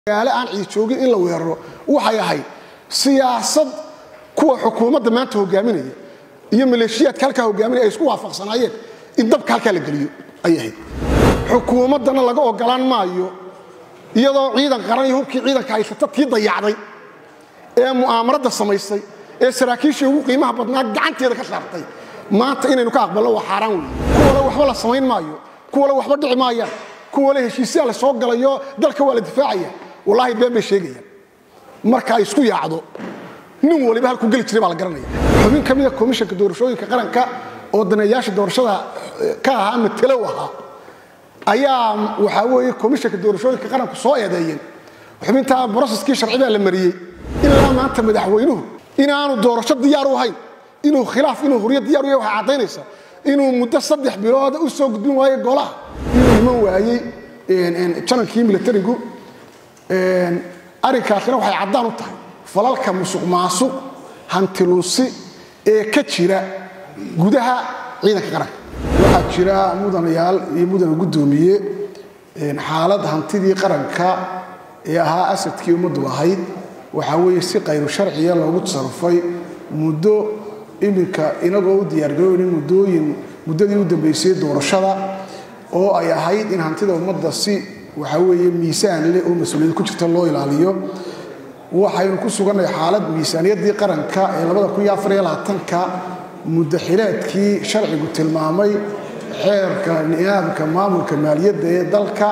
magaalo aan ciid joogin in la weeraro waxay ahayd siyaasad kuwa xukuumadda maanta hogaaminaya iyo maleeshiyaadka halkaa hogaaminaya ay isku waafaqsanaayeen in dabka halkaa la geliyo ay ahayd xukuumaddana laga ogolaan maayo iyadoo ciidan qaran iyo hubkii ciidanka haysata tii dayacday ee mu'aamarada samaysay ee saraakiishii ugu qiimaha badnaa gacanteeda ka saartay maanta inaynu ka aqbalno waa xaaraan wey kuwale waxba la samayn maayo kuwale waxba dhici maayaan kuwale heshiisyaa la soo galayo dalka waa la difaacaya wallaahi been bay sheegayaan marka ay isku yaacdo nin waliba halkuu geli jiray baa la garanaya xubin ka mida komishanka doorashooyinka qaranka oo daneeyaasha doorashada ka ahaa matelow ahaa ayaa waxaa weeye komishanka doorashooyinka qaranku soo eedeeyeen xubintaa broseskii sharci baa la mariyey ilaa maanta madaxweynuhu inaanu doorasho diyaar u ahayn inuu khilaaf inuu huryo diyar u yahay waxay caddaynaysa inuu muddo saddex bilooda u soo gudbin waayo golaha inuu iman waayey janankii milatarigu arrinkaasina waxay caddaan u tahay falalka musuq maasuq hantiluusi ee ka jira gudaha ciidanka qaranka waxaa jira mudanayaal iyo mudana guddoomiye xaalad hantidii qaranka ee ahaa asadkii ummaddu lahayd waxaa weeye si kayru sharciya loogu tasarufay muddo iminka inagoo u diyaargarooyna muddooyin muddadii u dambaysay doorashada oo ay ahayd in hantida ummadda si waxaa weeye miisaan leh oo mas-uuliyad ku jirta loo ilaaliyo waxaynu ku sugannahay xaalad miisaaniyaddii qaranka ee ka muddo xileedkii sharcigu tilmaamay xeerka nidaamka maamulka maaliyadda ee dalka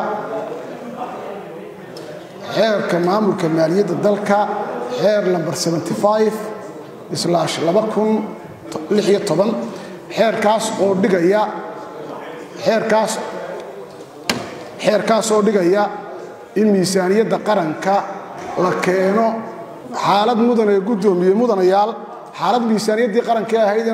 xeerka maamulka maaliyadda dalka xeer lamber xeerkaas oo dhigaya xeerkaas xeerkaas oo dhigaya in miisaaniyadda qaranka la keeno xaalad mudane guddoomiye mudanayaal xaalad miisaaniyaddii qaranka ee ahayd in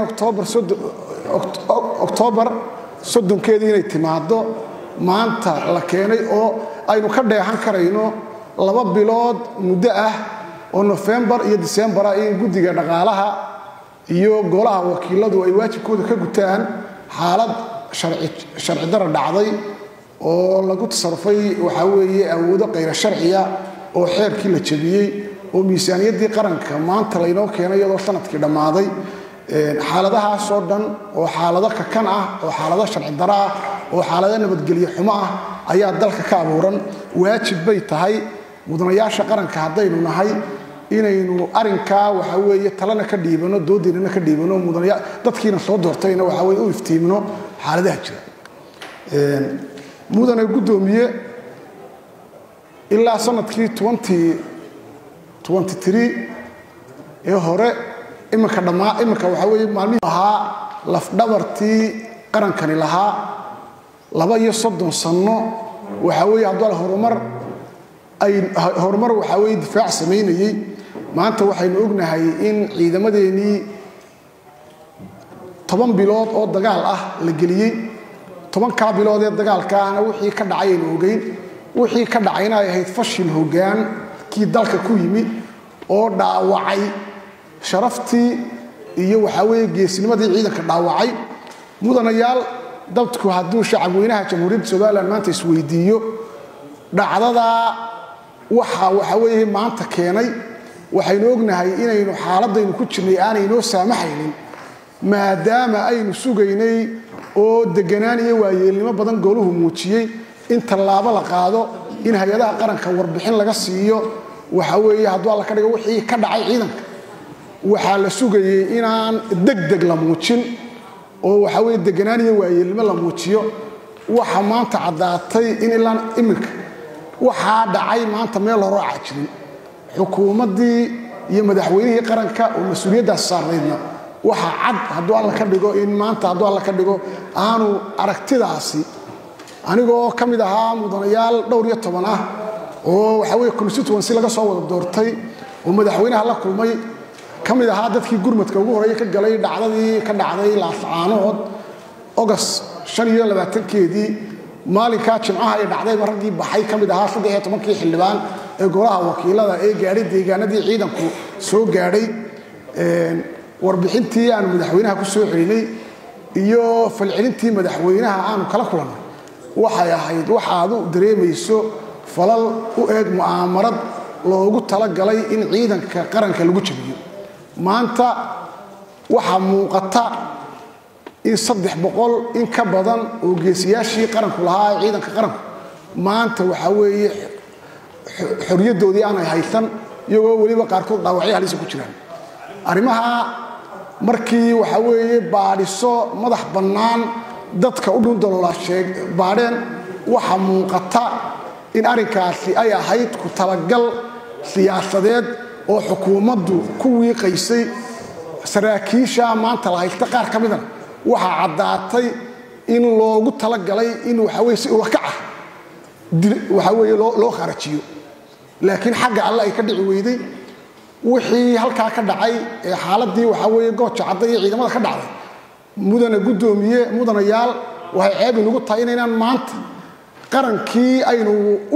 oktoobar soddonkeedii inay timaaddo maanta la keenay oo aynu ka dheehan karayno laba bilood muddo ah oo nofembar iyo disembar ah in guddiga dhaqaalaha iyo golaha wakiiladu ay waajibkooda ka gutaan xaalad sharci dara dhacday oo lagu tasarufay waxaa weeye awoodo kayra sharciya oo xeerkii la jebiyey oo miisaaniyaddii qaranka maanta laynoo keenay iyadoo sanadkii dhammaaday xaaladahaasoo dhan oo xaalado kakan ah oo xaalado sharci daro ah oo xaalado nabadgelyo xumo ah ayaa dalka ka abuuran waajib bay tahay mudanayaasha qaranka haddaynu nahay inaynu arinkaa waxaa weeye talena ka dhiibano doodeynana ka dhiibano mudanaya dadkiina soo doortayna waxaa weye u iftiimino xaaladaha jira mudane guddoomiye ilaa sanadkii ee hore iminka dhammaa iminka waxaa weeye maalmihii ahaa lafdhabartii qarankani lahaa laba iyo soddon sanno waxaa weeye hadduu al horumar ay horumar waxaa weeye difaac samaynayey maanta waxaynu ognahay in ciidamadeennii toban bilood oo dagaal ah la geliyey tobankaa bilood ee dagaalka ahna wixii ka dhacay aynu ogeyn wixii ka dhacayna ay ahayd fashil hoggaan kii dalka ku yimid oo dhaawacay sharaftii iyo waxaa weeye geesnimadii ciidanka dhaawacay mudanayaal dadku hadduu shacabweynaha jamhuuriyadda somalilan maanta isweydiiyo dhacdadaa waxa waxaa weeye maanta keenay waxaynu ognahay inaynu xaaladaynu ku jirnay aanaynoo saamaxaynin maadaama aynu sugaynay oo deganaan iyo waayeelnimo badan gooluhu muujiyey in tallaabo la qaado in hay-adaha qaranka warbixin laga siiyo waxaa weeye hadduu alla ka dhigo wixii ka dhacay ciidanka waxaa la sugayey inaan degdeg la muujin oo waxaa weye deganaan iyo waayeelnimo la muujiyo waxa maanta caddaatay in ilaa iminka waxaa dhacay maanta meel horoo cajirin xukuumaddii iyo madaxweynihii qaranka oo mas-uuliyaddaas saarnaydna waxa cad hadduu alla ka dhigo in maanta hadduu alla ka dhigo aanu aragtidaasi anigoo ka mid ahaa mudanayaal dhowr iyo toban ah oo waxaa weye constituency laga soo wada doortay oo madaxweynaha la kulmay ka mid ahaa dadkii gurmadka ugu horreeya ka galay dhacdadii ka dhacday laascaanood ogost shan iyo labaatankeedii maalinkaa jimcaha ay dhacdayba raggii baxay ka mid ahaa saddex iyo tobankii xildhibaan ee golaha wakiilada ee gaadhay deegaanadii ciidanku soo gaadhay warbixintii aanu madaxweynaha ku soo celinay iyo falcelintii madaxweynaha aanu kala kulannay waxay ahayd waxaad u dareemayso falal u eeg mu'aamarad loogu talagalay in ciidanka qaranka lagu jabiyo maanta waxaa muuqata in saddex boqol in ka badan oo geesiyaashii qaranku lahaa ee ciidanka qaranku maanta waxaa weeye xoriyaddoodii aanay haysan iyagoo weliba qaarkood dhaawacyo halisa ku jiraan arrimaha markii waxaa weeye baadhiso madax bannaan dadka u dhun daloola sheeg baadheen waxaa muuqata in arrinkaasi ay ahayd ku talagal siyaasadeed oo xukuumaddu ku wiiqaysay saraakiisha maanta la haysta qaar ka midana waxaa caddaatay in loogu talagalay in waxaa weye si ulakac ah waxaa weeye loo kharajiyo laakiin xagga alle ay ka dhici weyday wixii halkaa ka dhacay ee xaaladii waxaa weeye gooja cadda iyo ciidamada ka dhacday mudana guddoomiye mudanayaal waxay ceeb inagu tahay inaynaan maanta qarankii aynu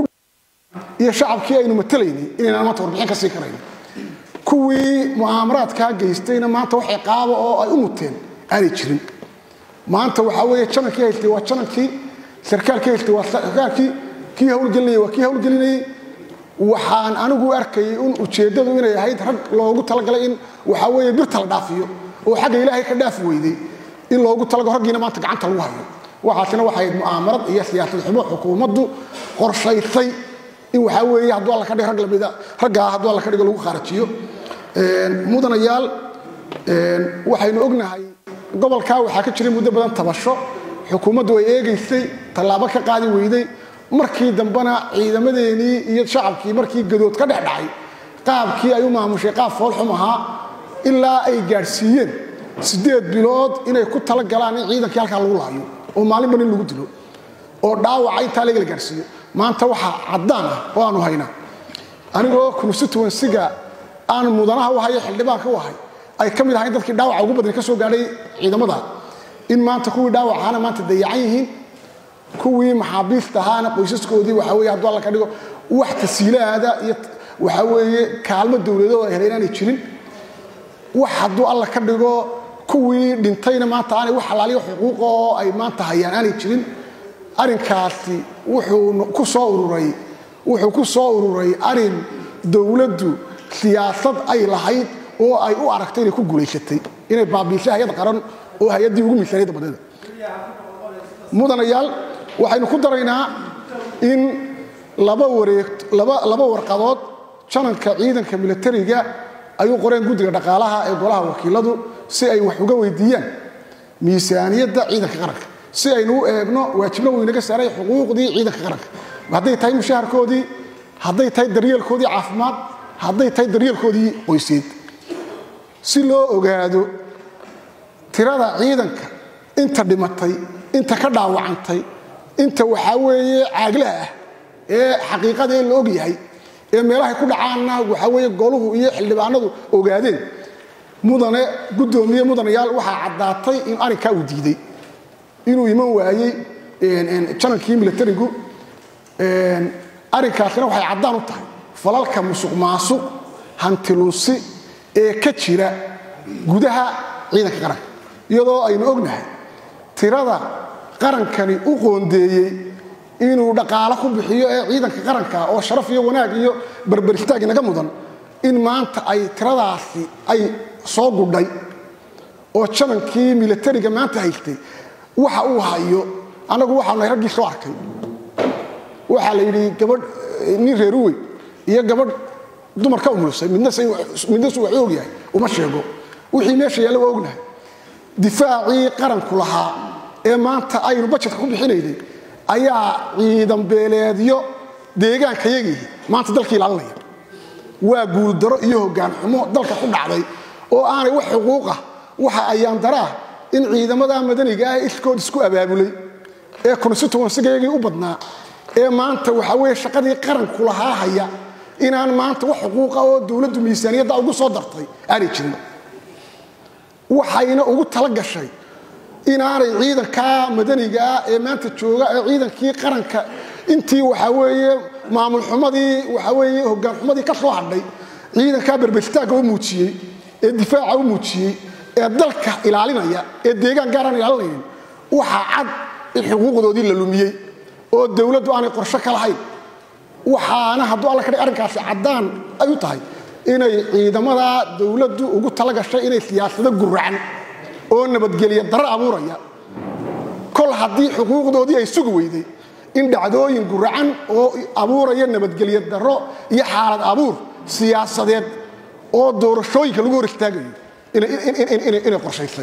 iyo shacabkii aynu matalaynay inaynaan maanta warbixin ka sii karayno kuwii mu'aamaraadkaa geystayna maanta wax ciqaaba oo ay u muteen aanay jirin maanta waxaa weeye janankii haystay waa janankii sarkaalkii haystay waa sarkaalkii kii hawlgelinayay waa kii hawlgelinayay waxaan anigu arkayay in ujeeddadu inay ahayd rag loogu talagalay in waxaa weeye birta la dhaafiyo oo xagga ilaahay ka dhaafi weyday in loogu talagalo raggiina maanta gacanta lagu hayo waxaasina waxay ahayd mu'aamarad iyo siyaasad xumo xukuumaddu qorshaysay in waxaa weeye hadduu alla ka dhigo rag lamida raggaa hadduu alla ka dhigo lagu kharajiyo mudanayaal waxaynu ognahay gobolkaa waxaa ka jiray muddo badan tabasho xukuumaddu ay eegaysay tallaabo ka qaadi weyday markii dambena ciidamadeenii iyo shacabkii markii gadood ka dhex dhacay qaabkii ay u maamushay qaab foolxum ahaa ilaa ay gaadhsiiyeen siddeed bilood inay ku tala galaan in ciidankii halkaa lagu laayo oo maalinba nin lagu dilo oo dhaawaca intaa laga la gaadhsiiyo maanta waxaa caddaan ah oo aanu haynaa anigoo constituensiga aan mudanaha u hayo xildhibaanka u ahay ay ka mid ahayn dadkii dhaawaca ugu badani ka soo gaadhay ciidamada in maanta kuwii dhaawacaana maanta dayacan yihiin kuwii maxaabiista ahaana qoysaskoodii waxaa weye hadduu alla ka dhigo wax tasiilaada iyo waxaa weeye kaalmo dowladoo ay heleen aanay jirin wax hadduu alla ka dhigo kuwii dhintayna maanta aanay wax alaaliyo xuquuqa oo ay maanta hayaan aanay jirin arrinkaasi wuxuu ku soo ururay wuxuu ku soo ururay arrin dowladdu siyaasad ay lahayd oo ay u aragtay inay ku guulaysatay inay baabiisay hay-ad qaran oo hay-addii ugu miisaaniyadda badneeda mudanayaal waxaynu ku daraynaa in laba wareeg laba laba warqadood jananka ciidanka milatariga ayuu qoreen guddiga dhaqaalaha ee golaha wakiiladu si ay wax uga weydiiyaan miisaaniyadda ciidanka qaranka si aynu u eegno waajibna wuu inaga saaray xuquuqdii ciidanka qaranka hadday tahay mushaharkoodii hadday tahay daryeelkoodii caafimaad hadday tahay daryeelkoodii qoyseed si loo ogaado tirada ciidanka inta dhimatay inta ka dhaawacantay inta waxaa weeye caaglaha ah ee xaqiiqadee la og yahay ee meelahay ku dhacaanna waxaa weeye goluhu iyo xildhibaanadu ogaadeen mudane guddoomiye mudanayaal waxaa caddaatay in arrinkaa uu diiday inuu iman waayey janankii milatarigu arrinkaasina waxay caddaan u tahay falalka musuq maasuq hantilunsi ee ka jira gudaha ciidanka qaranka iyadoo aynu ognahay tirada qarankani u qoondeeyey inuu dhaqaalo ku bixiyo ee ciidanka qaranka oo sharaf iyo wanaag iyo berberiftaag inaga mudan in maanta ay tiradaasi ay soo gudhay oo janankii milatariga maanta haystay waxa uu hayo annagu waxaanu nahay raggii soo arkay waxaa la yidhi gabadh nin reeruwey iyo gabadh dumar ka umulusay midna su wax og yahay uma sheego wixii meesha yaalla waa ognahay difaacii qaranku lahaa ee maanta aynu bajetka ku bixinaynay ayaa ciidan beeleedyo deegaankayagii maanta dalka ilaalinaya waa guuldaro iyo hoggaan xumo dalka ku dhacday oo aanay wax xuquuqah waxa ayaan daraa in ciidamada madaniga ah iskood isku abaabulay ee constituensigayagii u badnaa ee maanta waxaa weeye shaqadii qaranku lahaa haya inaan maanta wax xuquuqa oo dowladdu miisaaniyadda ugu soo dartay aanay jirin waxayna ugu tala gashay inaanay ciidankaa madanigaa ee maanta jooga ee ciidankii qaranka intii waxaa weeye maamul xumadii waxaa weeye hoggaan xumadii ka soo hadhay ciidankaa berberstaagga u muujiyey ee difaaca u muujiyey ee dalka ilaalinaya ee deegaan gaaraan ilaalinaynin waxaa cad in xuquuqdoodii la lumiyey oo dowladdu aanay qorsho ka lahayn waxaana hadduu alla ka dhig arrinkaasi caddaan ay u tahay inay ciidamada dowladdu ugu tala gashay inay siyaasado guracan oo nabadgelya darro abuuraya kol haddii xuquuqdoodii ay sugi weyday in dhacdooyin guracan oo abuuraya nabadgelya darro iyo xaalad abuur siyaasadeed oo doorashooyinka lagu hor istaagayo inay qorshaysay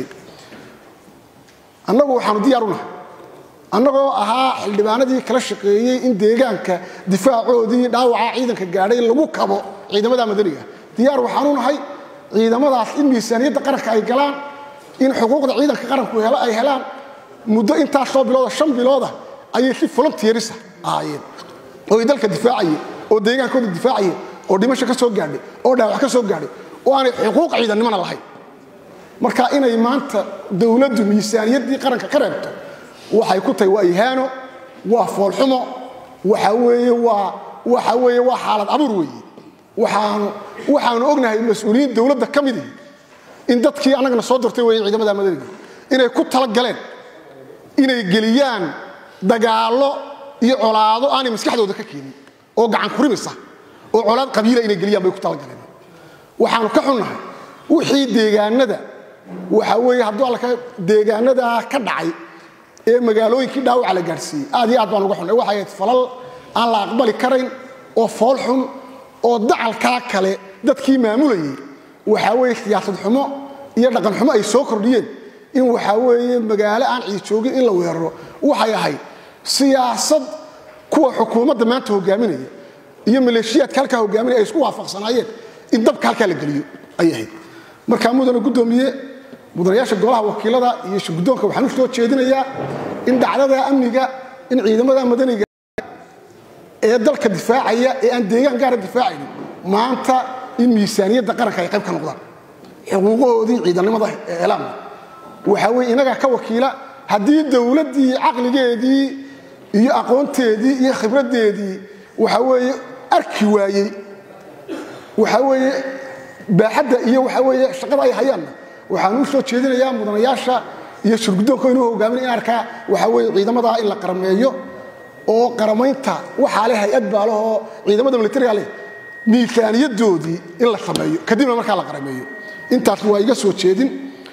annagu waxaanu diyaar u nahay annagoo ahaa xildhibaanadii kala shaqeeyey in deegaanka difaacoodii dhaawaca ciidanka gaadhay lagu kabo ciidamada madaniga diyaar waxaanu nahay ciidamadaas in miisaaniyadda qaranka ay galaan in xuquuqda ciidanka qaranku ay helaan muddo intaasoo bilooda shan bilooda ayay si volunteerisa ahaayeen oo ay dalka difaacayeen oo deegaankooda difaacayeen oo dhimasho ka soo gaadhay oo dhaawac ka soo gaadhay oo aanay xuquuq ciidannimona lahayn marka inay maanta dowladdu miisaaniyaddii qaranka ka reebto waxay ku tahay waa ihaano waa foolxumo waxa weeye waa waxa weeye waa xaalad abuur weeye waxaanu waxaanu ognahay mas-uuliyiin dowladda ka mid ihi in dadkii annagana soo dortay weeye ciidamada madaniga inay ku tala galeen inay geliyaan dagaallo iyo colaado aanay maskaxdooda ka keenin oo gacan kurimisa oo colaad qabiila inay geliyaan bay ku talagaleen waxaanu ka xunnahay wixii deegaanada waxa weeye hadduu alla deegaanadaa ka dhacay ee magaalooyinkii dhaawaca la gaadhsiiyey aad iyo aad baan uga xunnay waxay ahayd falal aan la aqbali karayn oo fool xun oo dacalkaa kale dadkii maamulayay waxaa weeye siyaasad xumo iyo dhaqan xumo ay soo kordhiyeen in waxaa weeye magaalo aan ciid joogin in la weeraro waxay ahayd siyaasad kuwa xukuumadda maanta hogaaminaya iyo maleeshiyaadka halkaa hogaaminaya ay isku waafaqsanaayeen in dabka halkaa la geliyo ayay ahayd markaa mudana guddoomiye mudanayaasha golaha wakiilada iyo shirguddoonka waxaan u soo jeedinayaa in dhacdada amniga in ciidamada madaniga ee dalka difaacaya ee aan deegaan gaara difaacaynin maanta in miisaaniyadda qaranka ay qayb ka noqdaan xuquuqahoodii ciidannimada eelaamna waxaa weye inagaa ka wakiila haddii dowladdii caqligeedii iyo aqoonteedii iyo khibraddeedii waxaa weeye arki waayey waxaa weeye baaxadda iyo waxaa weeye shaqada ay hayaanna waxaan u soo jeedinayaa mudanayaasha iyo shirguddoonka inuu hogaamin in arkaa waxaa weeye ciidamadaa in la qarameeyo oo qaramaynta waxaa leh hay-ad baa lehoo ciidamada militariga leh miisaaniyadoodii in la sameeyo kadibna markaa la qarameeyo intaas waa iga soo jeedin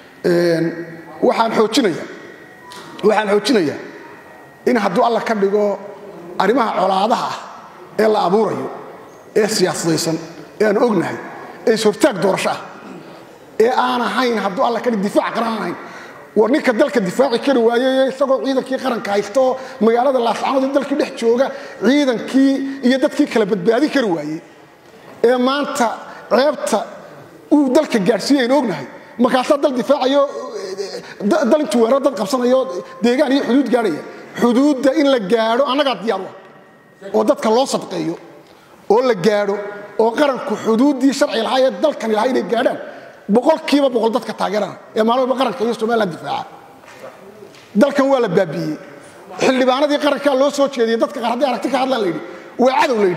waxaan xoojinaya waxaan xoojinayaa in hadduu alla ka dhigo arrimaha colaadaha ah ee la abuurayo ee siyaasadaysan ee aan ognahay ee ishortaag doorasho ah ee aan ahayn hadduu alla ka dhig difaac qaran aan ahayn war ninka dalka difaaci kari waayey isagoo ciidankii qaranka haysta oo magaalada laascanood dalkii dhex jooga ciidankii iyo dadkii kala badbaadin kari waayey ee maanta ceebta uu dalka gaadhsiiye aynu ognahay markaasaa dal difaacayo dal intuu weeraro dad qabsanayo deegaan iyo xuduud gaadhaya xuduudda in la gaadho annagaa diyaar u ah oo dadka loo sadqeeyo oo la gaadho oo qaranku xuduuddii sharci lahaa ee dalkani lahaa inay gaadhaan boqolkiiba boqol dadka taageerana ee maalin walba qaranka iyo somaliland difaaca dalkan waa la baabiiyey xildhibaanadii qarankaa loo soo jeediyey dadka qaar haddii aragti ka hadlaan la yidhi waa cadow la yidhi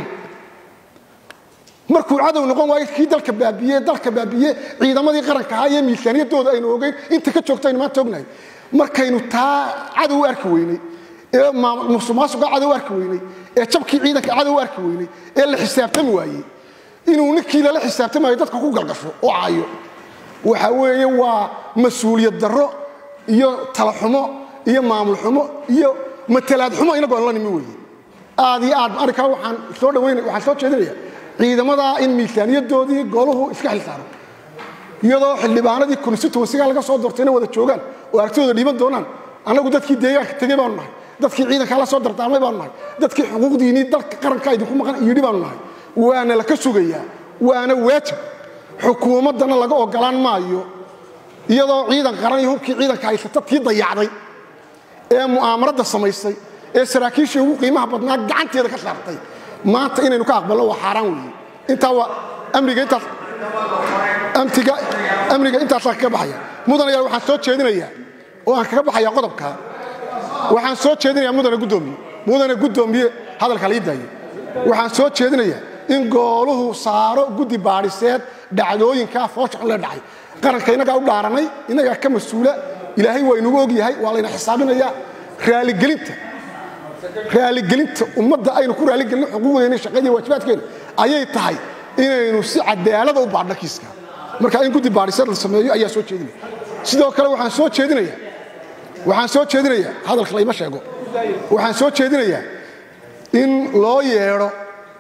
markuu cadow noqon waayo kii dalka baabiye dalka baabiye ciidamadii qaranka ahaa iyo miisaaniyaddooda aynu ogeyn inta ka joogta aynu maanta ognahay markaynu taa cadow u arki weynay ee musuqmaasuqa cadow u arki weynay ee jabkii ciidanka cadow u arki weynay ee la xisaabtami waayey inuu ninkii lala xisaabtamayo dadka ku galgasho oo caayo waxa weeye waa mas-uuliyad darro iyo talaxumo iyo maamul xumo iyo matalaad xumo inagoon la nimi weeye aad iyo aad arrinkaa waxaan soo dhawaynaya waxaan soo jeedinaya ciidamadaa in miisaaniyadoodii goluhu iska xilsaaro iyadoo xildhibaanadii constituensiga laga soo doortayna wada joogaan oo aragtidooda dhiiban doonaan annagu dadkii deegaanka tegey baanu nahay dadkii ciidankaa la soo dardaarmay baanu nahay dadkii xuquuqdiinii dalka qarankaa idinku maqan yidhi baanu nahay waana laka sugayaa waana waajib xukuumaddana laga ogolaan maayo iyadoo ciidan qaran iyo hubkii ciidanka haysata tii dayacday ee mu'aamarada samaysay ee saraakiishii ugu qiimaha badnaa gacanteeda ka saartay maanta inaynu ka aqbalno waa xaaraan weeye intaa waa amniga intaas amtiga amniga intaasaa kaga baxaya mudanayaal waxaan soo jeedinayaa oo aan kaga baxaya qodobka waxaan soo jeedinayaa mudane guddoomiye mudane guddoomiye hadalka lii daayo waxaan soo jeedinayaa in gooluhu saaro guddi baadhiseed dhacdooyinkaa foosha xun lee dhacay qaranka innagaa u dhaaranay innagaa ka mas-uula ilaahay waa inugu og yahay waa layna xisaabinayaa raaligelinta raaligelinta ummadda aynu ku raaligelin xuquuqdeena shaqadii waajibaadkeena ayay tahay inaynu si cadaalada u baadhno kiiska marka in guddi baadhisad la sameeyo ayaa soo jeedinaya sidoo kale waxaan soo jeedinayaa waxaan soo jeedinayaa hadalka layma sheego waxaan soo jeedinayaa in loo yeedho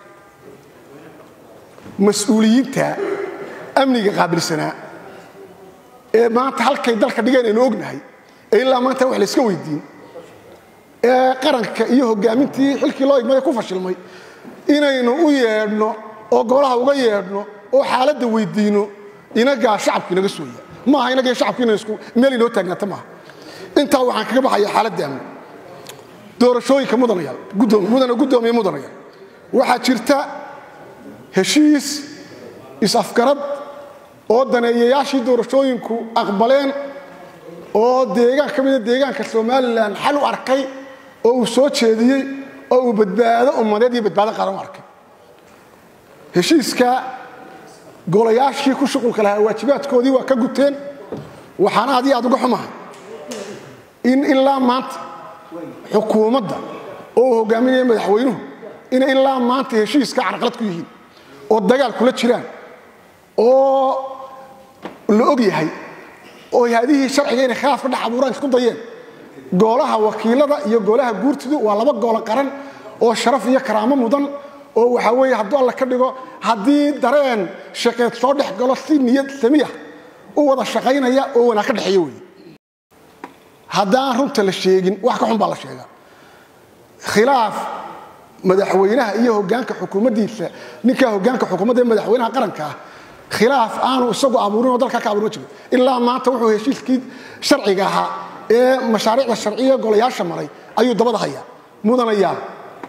mas-uuliyiinta amniga qaabilsanaa ee maanta halkay dalka dhigeen aynu ognahay ee ilaa maanta wax layska weydiin ee qaranka iyo hogaamintii xilkii loo igmay ku fashilmay inaynu u yeedhno oo golaha uga yeedhno oo xaaladda weydiino inagaa shacabku inaga sooya maaha inagii shacabku inaynu isku meel inoo taagnaata maaha intaa waxaan kaga baxaya xaaladda amni doorashooyinka mudanayaal mudana guddoomiye mudanayaal waxaa jirta heshiis is-afgarad oo daneeyayaashii doorashooyinku aqbaleen oo deegaan ka mida deegaanka somalilan xal u arkay oo uu soo jeediyey oo uu badbaado ummadeed iyo badbaado qaran u arkay heshiiska golayaashii ku shuqulka lahaa waajibaadkoodii waa ka guteen waxaan aad iyo aad uga xumahay in ilaa maanta xukuumadda oo uu hogaaminaya madaxweynuhu inay ilaa maanta heshiiska carqalad ku yihiin oo dagaal kula jiraan oo la og yahay oo hay-adihii sharciga inay khilaaf ka dhex abuuraan isku dayeen goolaha wakiilada iyo goolaha guurtidu waa laba goolo qaran oo sharaf iyo karaamo mudan oo waxaa weeye hadduu alla ka dhigo haddii dareen shaqeed soo dhex galo si niyad samiya u wada shaqaynaya oo wanaag ka dhexeeya weeye haddaan runta la sheegin wax ka xun baa la sheegaa khilaaf madaxweynaha iyo hogaanka xukuumaddiisa ninkaa hogaanka xukuumadda ee madaxweynaha qaranka ah khilaaf aanu isagu abuurin oo dalka ka abuurin jiro ilaa maanta wuxuu heshiiskii sharciga ahaa ee mashaariicda sharciya golayaasha maray ayuu dabada hayaa mudanayaal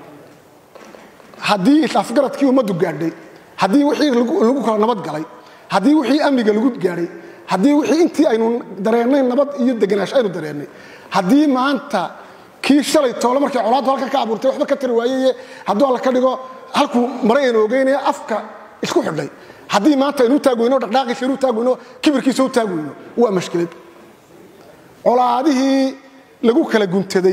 haddii is-afgaradkii ummaddu gaadhay haddii wixii lagu kala nabad galay haddii wixii amniga lagu gaadhay haddii wixii intii aynu dareennay nabad iyo deganaansho aynu dareennay haddii maanta kii shalay toole markay colaaddu halkan ka abuurtay waxba ka tari waayeye hadduu alla ka dhigo halkuu maray aynu ogeynaya afka isku xidhay haddii maanta aynu u taagweyno dhaqdhaaqiisa aynu u taagweyno kibirkiisa u taagweyno waa mashkilad colaadihii lagu kala guntaday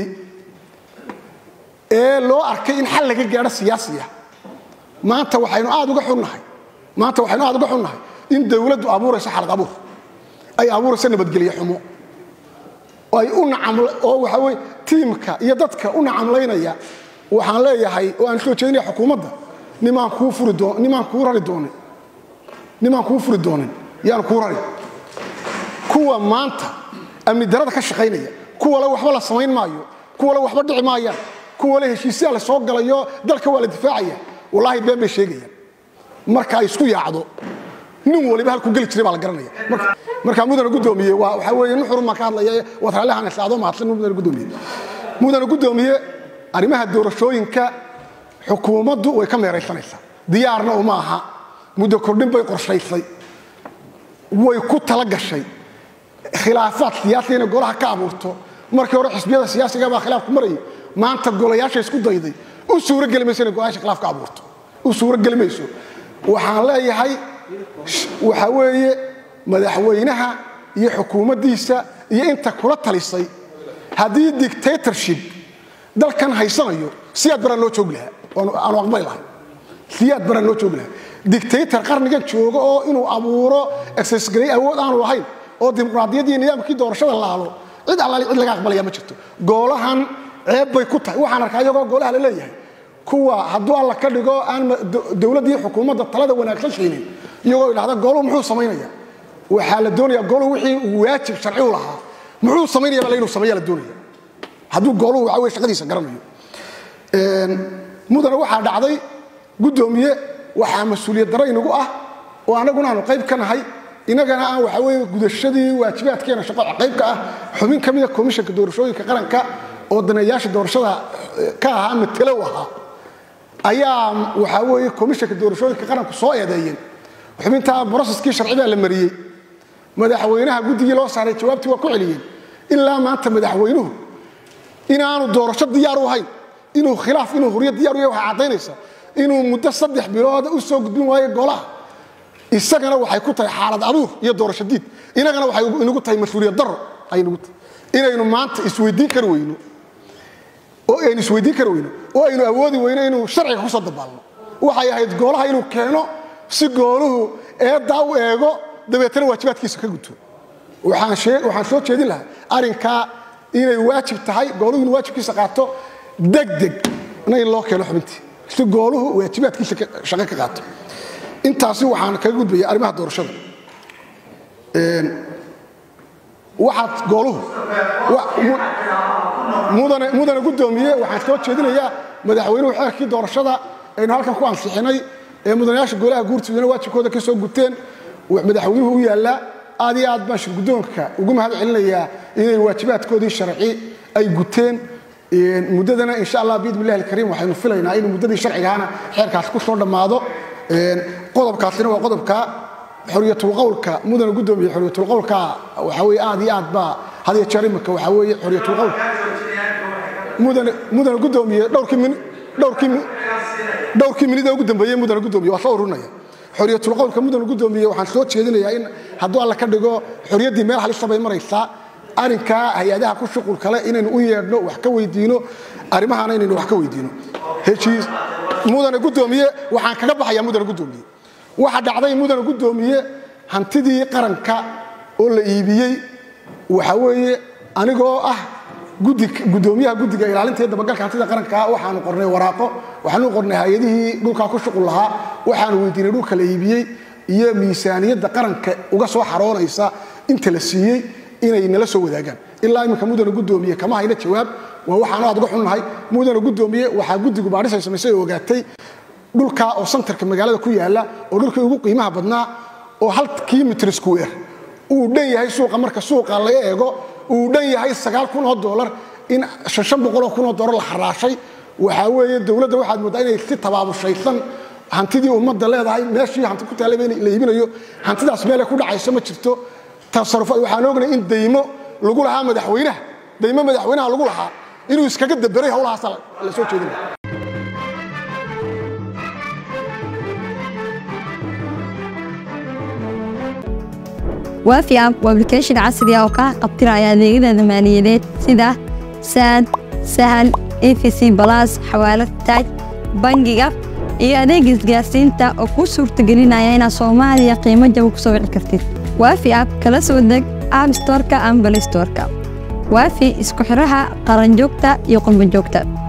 ee loo arkay in xal laga gaadho siyaasiya maanta waxaynu aad uga xunnahay maanta waxaynu aad uga xunnahay in dawladdu abuurayso xalad abuur ay abuurayso nabadgelye xumo ay u nacam oo waxa weye tiimka iyo dadka u nacamlaynaya waxaan leeyahay oo aan soo jeedinaya xukuumadda nimaan kuu furi doo nimaan kuu rari doonin nimaan kuu furi doonin yaan kuu rari kuwa maanta amni darada ka shaqaynaya kuwale waxba la samayn maayo kuwale waxba dhici maayaan kuwale heshiisyaa la soo galayo dalka waa la difaacaya wallaahi been bay sheegayaan marka ay isku yaacdo nin waliba halkuu geli jiray baa la garanaya markaa mudana guddoomiye waa waxaa weeye nin xurun baan ka hadlaya waad raallihan islaado mahadsan mudana guddoomiye mudana guddoomiye arrimaha doorashooyinka xukuumaddu way ka meeraysanaysaa diyaarna uma aha muddo kordhin bay qorshaysay way ku tala gashay khilaafaad siyaasiya inay golaha ka abuurto markii hore xisbiyada siyaasiga baa khilaaf ku marayay maanta golayaasha isku dayday u suurogeli mayso inay golayaasha khilaaf ka abuurto u suurogeli mayso waxaan leeyahay waxaa weeye madaxweynaha iyo xukuumaddiisa iyo inta kula talisay haddii dictatorship dalkan haysanayo siyaad baraan loo joogi lahaa aanu aqbali lahay siyaad baraan loo joogi lahaa dictator qarnigan jooga oo inuu abuuro exesgaray awood aanu lahayn oo dimuqraadiyaddii nidaamkii doorashada laalo cid allaali cid laga aqbalaya ma jirto goolahan ceeb bay ku tahay waxaan arkaa iyagoo goolaha la leeyahay kuwa hadduu alla ka dhigo aan dowladdii xukuumadda talada wanaagsan siinin iyagoo idhahda gooluhu muxuu samaynaya waxaa la doonaya gooluhu wixii uu waajib sharci u lahaa muxuu samaynaya baa inuu sameeya la doonaya hadduu gooluhu waxa weye shaqadiisa garanayo mudana waxaa dhacday guddoomiye waxaa mas-uuliyad daro inagu ah oo annaguna aanu qayb ka nahay inagana aan waxa weye gudashadii waajibaadkeena shaqo qayb ka ah xubin ka mida komishanka doorashooyinka qaranka oo daneeyaasha doorashada ka ahaa matalow ahaa ayaa waxaa weeye komishanka doorashooyinka qaranku soo eedeeyeen xubintaa broseskii sharci baa la mariyey madaxweynaha guddigii loo saaray jawaabtii waa ku celiyeen ilaa maanta madaxweynuhu inaanu doorasho diyaar u ahayn inuu khilaaf inuu huryo diyar u yahay waxay caddaynaysa inuu muddo saddex bilooda u soo gudbin waayo golaha isagana waxay ku tahay xaalad abuur iyo doorasho diid inagana waxay inagu tahay mas-uuliyad daro ay nagu tahay inaynu maanta isweydiin kari weyno oo aynu isweydiin kari weyno oo aynu awoodi weyno inuu sharciga ku soo dabaalno waxay ahayd goolaha inuu keeno si gooluhu eeddaa u eego dabeetana waajibaadkiisa ka guto waxaan soo jeedin lahaa arrinkaa inay waajib tahay gooluhu inuu waajibkiisa qaato degdeg na in loo keeno xubintii si gooluhu waajibaadkiisa shaqo ka qaato intaasi waxaan kaga gudbaya arrimaha doorashada waxaad gooluhu mudane guddoomiye waxaan soo jeedinayaa madaxweynuhu xeerkii doorashada aynu halkan ku ansixinay ee mudanayaasha golaha guurtiduna waajibkooda ka soo guteen madaxweynuhu u yaallaa aad iyo aad baan shirguddoonka ugu mahad celinayaa inay waajibaadkoodii sharci ay guteen muddadana insha allah biidn illahi alkariim waxaynu filaynaa inuu muddadii sharcigaana xeerkaas ku soo dhammaado qodobkaasina waa qodobka xoriyatulqowlka mudane guddoomiye xoriyatulqowlka waxaa weye aad iyo aad baa had iyo jeer imika waxaa weeye xoriyatulqowlka mudane mudane guddoomiye dhowrkii min dhowrkii dhowrkii minida ugu dambeeyey mudane guddoomiye waa soo urunaya xoriyatulqowlka mudane guddoomiye waxaan soo jeedinayaa in hadduu alla ka dhigo xoriyaddii meel halisa bay maraysaa arrinkaa hay-adaha ku shuqul kale inaynu u yeedhno wax ka weydiino arrimahaana inaynu wax ka weydiino heshiis mudane guddoomiye waxaan kaga baxayaa mudane guddoomiye waxa dhacday mudane guddoomiye hantidii qaranka oo la iibiyey waxa weeye anigoo ah gudoomiyaha guddiga ilaalinta iyo dabagalka hantida qaranka waxaanu qornay waraaqo waxaanu qornay hay-adihii dhulkaa ku shuqul lahaa waxaanu weydiinay dhulka la iibiyey iyo miisaaniyadda qaranka uga soo xaroonaysa inta la siiyey inay nala soo wadaagaan ilaa iminka mudane guddoomiye kama hayna jawaab waa waxaanu aad uga xunnahay mudane guddoomiye waxaa guddigu baadhis ay samaysay oo ogaatay dhulkaa oo santarka magaalada ku yaalla oo dhulkii ugu qiimaha badnaa oo halkii mitr square uu dhan yahay suuqa marka suuqa laga eego uu dhan yahay sagaal kun oo doolar in shan boqoloo kun oo doolar la xaraashay waxaa weeye dowladda waxaad mooddaa inay si tabaabushaysan hantidii ummadda leedahay meeshii hanti ku taallay la iibinayo hantidaas meelay ku dhacayso ma jirto tasarrufaad waxaan ognay in daymo lagu lahaa madaxweynaha daymo madaxweynaha lagu lahaa inuu iskaga daberay howlahaas la soo jeedinaya waafi app waa application casri ah oo kaa qabtiraya adeegyada maaliyadeed sida saad sahal efc balas xawaalad taaj bangiga iyo adeega isgaarsiinta oo kuu suurtagelinaya inaad soomaaliya qiimo jaba ku soo wici kartid waafi app kala soo deg app storka ama balay storka waafi isku xiraha qaranjoogta iyo qurbanjoogta